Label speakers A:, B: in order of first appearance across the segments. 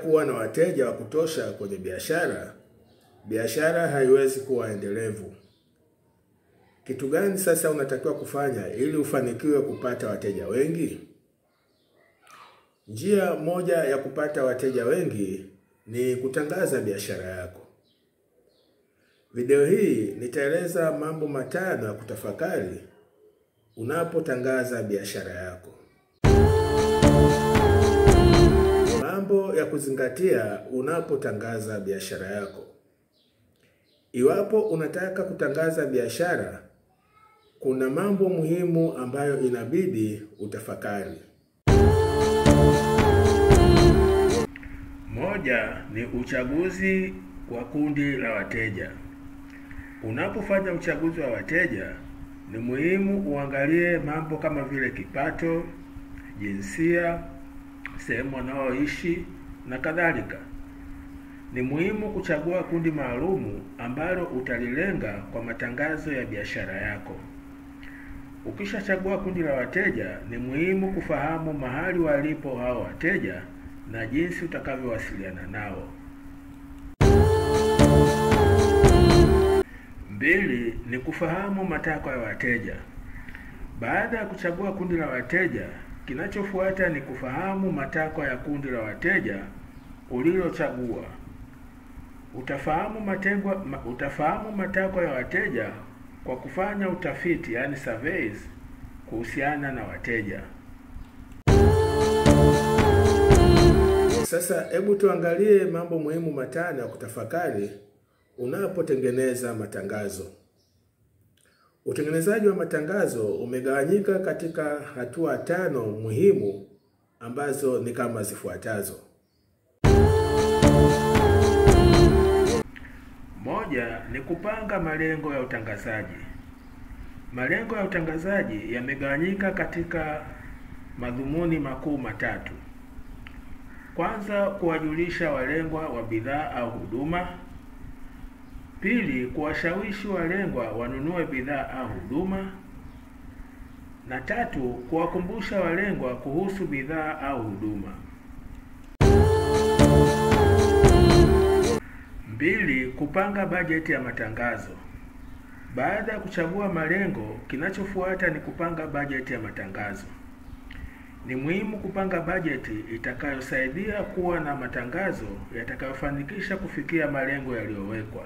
A: kuwa na wateja wa kutosha kwenye biashara, biashara haiwezi kuwa endelevu. Kitu gani sasa unatakiwa kufanya ili ufanikiwe kupata wateja wengi? Njia moja ya kupata wateja wengi ni kutangaza biashara yako. Video hii nitaeleza mambo matano ya kutafakari unapotangaza biashara yako. Mambo ya kuzingatia unapotangaza biashara yako. Iwapo unataka kutangaza biashara, kuna mambo muhimu ambayo inabidi utafakari. Moja ni uchaguzi wa kundi la wateja. Unapofanya uchaguzi wa wateja, ni muhimu uangalie mambo kama vile kipato, jinsia, sehemu wanaoishi na kadhalika. Ni muhimu kuchagua kundi maalumu ambalo utalilenga kwa matangazo ya biashara yako. Ukishachagua kundi la wateja, ni muhimu kufahamu mahali walipo hao wateja na jinsi utakavyowasiliana nao. Mbili ni kufahamu matakwa ya wateja. Baada ya kuchagua kundi la wateja, kinachofuata ni kufahamu matakwa ya kundi la wateja ulilochagua. Utafahamu matengwa, ma, utafahamu matakwa ya wateja kwa kufanya utafiti, yani surveys, kuhusiana na wateja. Sasa hebu tuangalie mambo muhimu matano ya kutafakari unapotengeneza matangazo. Utengenezaji wa matangazo umegawanyika katika hatua tano muhimu ambazo ni kama zifuatazo. Moja ni kupanga malengo ya utangazaji. Malengo ya utangazaji yamegawanyika katika madhumuni makuu matatu. Kwanza, kuwajulisha walengwa wa bidhaa au huduma. Pili, kuwashawishi walengwa wanunue bidhaa au huduma, na tatu, kuwakumbusha walengwa kuhusu bidhaa au huduma. Mbili, kupanga bajeti ya matangazo. Baada ya kuchagua malengo, kinachofuata ni kupanga bajeti ya matangazo. Ni muhimu kupanga bajeti itakayosaidia kuwa na matangazo yatakayofanikisha kufikia malengo yaliyowekwa.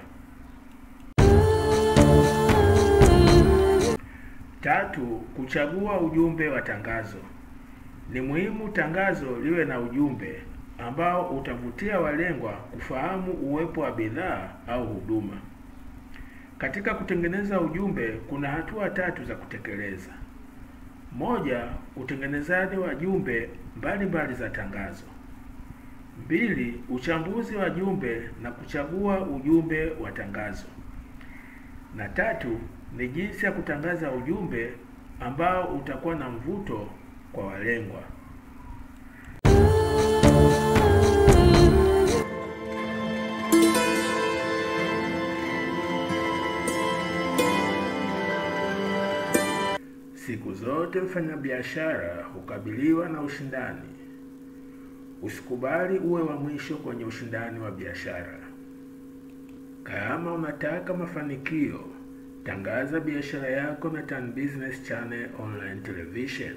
A: Tatu, kuchagua ujumbe wa tangazo. Ni muhimu tangazo liwe na ujumbe ambao utavutia walengwa kufahamu uwepo wa bidhaa au huduma. Katika kutengeneza ujumbe kuna hatua tatu za kutekeleza. Moja, utengenezaji wa jumbe mbalimbali za tangazo. Mbili, uchambuzi wa jumbe na kuchagua ujumbe wa tangazo. Na tatu, ni jinsi ya kutangaza ujumbe ambao utakuwa na mvuto kwa walengwa. Siku zote mfanyabiashara hukabiliwa na ushindani. Usikubali uwe wa mwisho kwenye ushindani wa biashara. Kama unataka mafanikio, tangaza biashara yako na Tan Business Channel Online Television.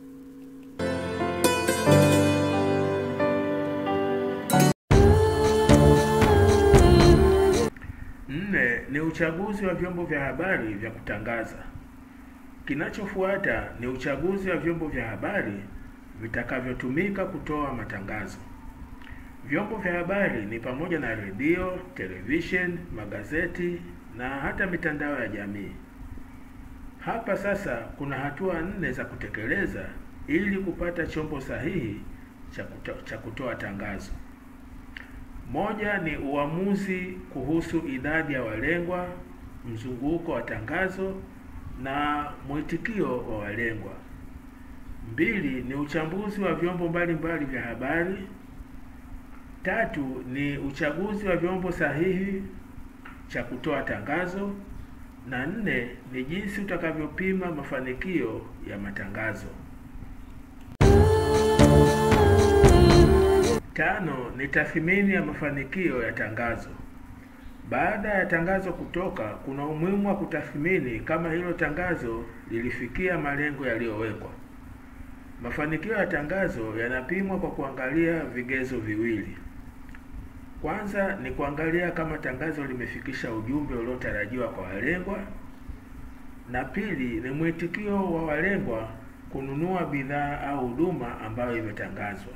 A: Nne ni uchaguzi wa vyombo vya habari vya kutangaza. Kinachofuata ni uchaguzi wa vyombo vya habari vitakavyotumika kutoa matangazo. Vyombo vya habari ni pamoja na redio, television, magazeti na hata mitandao ya jamii. Hapa sasa kuna hatua nne za kutekeleza ili kupata chombo sahihi cha kuto, cha kutoa tangazo. Moja ni uamuzi kuhusu idadi ya walengwa, mzunguko wa tangazo na mwitikio wa walengwa. Mbili ni uchambuzi wa vyombo mbalimbali vya habari. Tatu ni uchaguzi wa vyombo sahihi cha kutoa tangazo, na nne ni jinsi utakavyopima mafanikio ya matangazo. Tano ni tathmini ya mafanikio ya tangazo. Baada ya tangazo kutoka, kuna umuhimu wa kutathmini kama hilo tangazo lilifikia malengo yaliyowekwa. Mafanikio ya tangazo yanapimwa kwa kuangalia vigezo viwili. Kwanza ni kuangalia kama tangazo limefikisha ujumbe uliotarajiwa kwa walengwa, na pili ni mwitikio wa walengwa kununua bidhaa au huduma ambayo imetangazwa.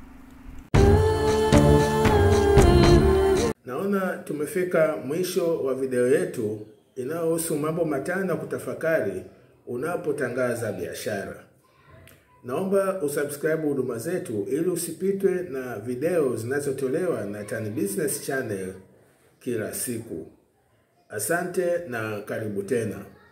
A: Naona tumefika mwisho wa video yetu inayohusu mambo matano ya kutafakari unapotangaza biashara. Naomba usubscribe huduma zetu ili usipitwe na video zinazotolewa na Tan Business Channel kila siku. Asante na karibu tena.